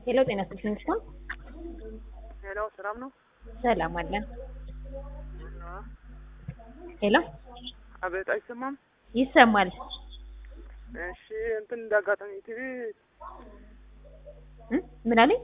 ሄሎ ጤና ይስጥልኝ ነው ሄሎ ሰላም ነው? ሰላም አለን። ሄሎ አቤት፣ አይሰማም? ይሰማል። እሺ፣ እንትን እንዳጋጣሚ ቲቪ እ ምን አለኝ?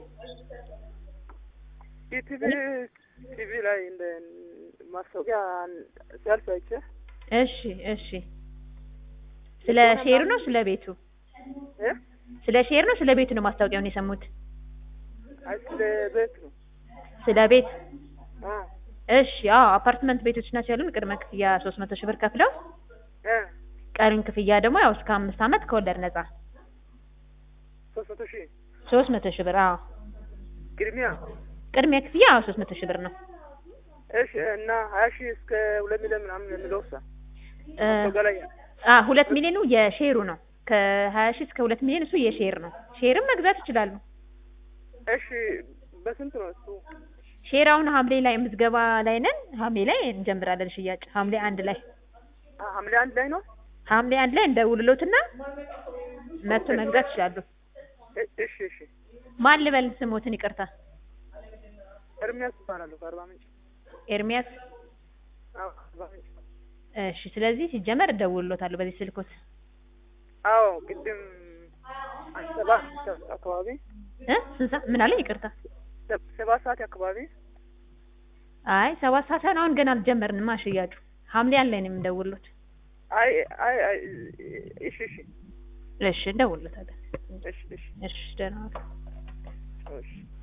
ቲቪ ቲቪ ላይ እንደ ማስታወቂያ ሲያልፍ አይቼ እሺ እሺ። ስለ ሼሩ ነው ስለ ቤቱ? እ ስለ ሼር ነው ስለ ቤቱ ነው ማስታወቂያውን የሰሙት? አይ ስለ ቤት ነው። ስለ ቤት አ እሺ። አዎ አፓርትመንት ቤቶች ናቸው ያሉን። ቅድመ ክፍያ ሶስት መቶ ሺህ ብር ከፍለው እ ቀሪን ክፍያ ደግሞ ያው እስከ አምስት ዓመት ከወለድ ነጻ ሶስት መቶ ሺህ ሶስት መቶ ሺህ ብር። አዎ ቅድሚያ ቅድሚያ ክፍያ አዎ ሶስት መቶ ሺህ ብር ነው። እሺ። እና ሀያ ሺህ እስከ ሁለት ሚሊዮን ምናምን የሚለው ሳ እ ማስታወቂያ ላይ አ ሁለት ሚሊዮኑ የሼሩ ነው። ከሀያ ሺህ እስከ ሁለት ሚሊዮን እሱ የሼር ነው። ሼርም መግዛት ይችላሉ። እሺ። በስንት ነው እሱ? ሼር አሁን ሐምሌ ላይ ምዝገባ ላይ ነን። ሐምሌ ላይ እንጀምራለን ሽያጭ። ሐምሌ አንድ ላይ አ ሐምሌ አንድ ላይ ነው። ሐምሌ አንድ ላይ እንደውልሎትና መቶ መግዛት ይችላሉ። እ- እሺ እሺ። ማን ልበል ስሞትን? ይቅርታ ኤርሚያስ እባላለሁ ከአርባ ምንጭ። ኤርሚያስ። አዎ ከአርባ ምንጭ። እሺ። ስለዚህ ሲጀመር እደውልሎታለሁ በዚህ ስልኮት አዎ ቅድም ሰባት አካባቢ እ ስንት ሰዓት? ምን አለኝ? ይቅርታ ሰ- ሰባት ሰዓት አካባቢ አይ ሰባት ሰዓት ሳይሆን አሁን ገና አልጀመርንማ ሽያጩ። ሐምሌ አንድ ላይ ነው የምንደውልሎት። አይ አይ አይ እሺ እሺ እሺ እንደውልሎታለን። እሺ እሺ እሺ ደህና ዋሉ። እሺ